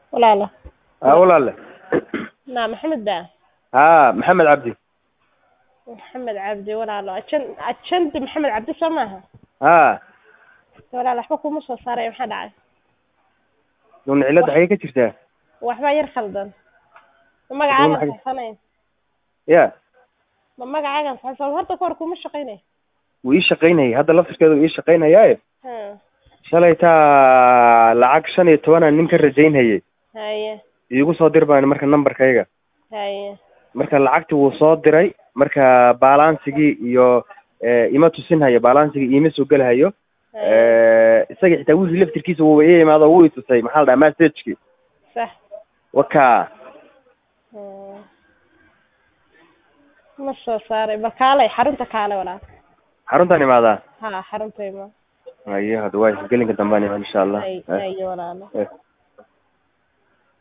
walaalo haa walaale naa maxamed baa haa maxamed cabdi maxamed cabdi walaalo ajan ajandi maxamed cabdi soo maaha haa walaal waxba kuma soo saaray maxaa dhacay nun cilada xagee ka jirtaa waxbaa yar khaldan ma Maxay- magacaagan saxsanayn ya ma magacaagan saxsan horta ka hor kuma shaqaynay wuu ii shaqaynayay hadda laftirkeeda wuu ii shaqaynayaaye ha shalay taa lacag shan iyo tobanaan nin ka rajaynhayay haye iigu soo dir baan marka nambarkayga haye marka lacagti wuu soo diray marka balansigii iyo eh, ima tusinhayo balansigii iima soo gelahayo haye isaga xitaa wiilkii laftirkiisa wuuba ii imaado wuu i tusay maxaa la dhaha messageki sax waka Hmm. ma soo saaray ba kaalay xarunta kaale walaal xaruntaan imaadaa ha xarunta ima ayo hadda waa gelinka dambaan imaan insha allah hay Eh, haye walaalo eh.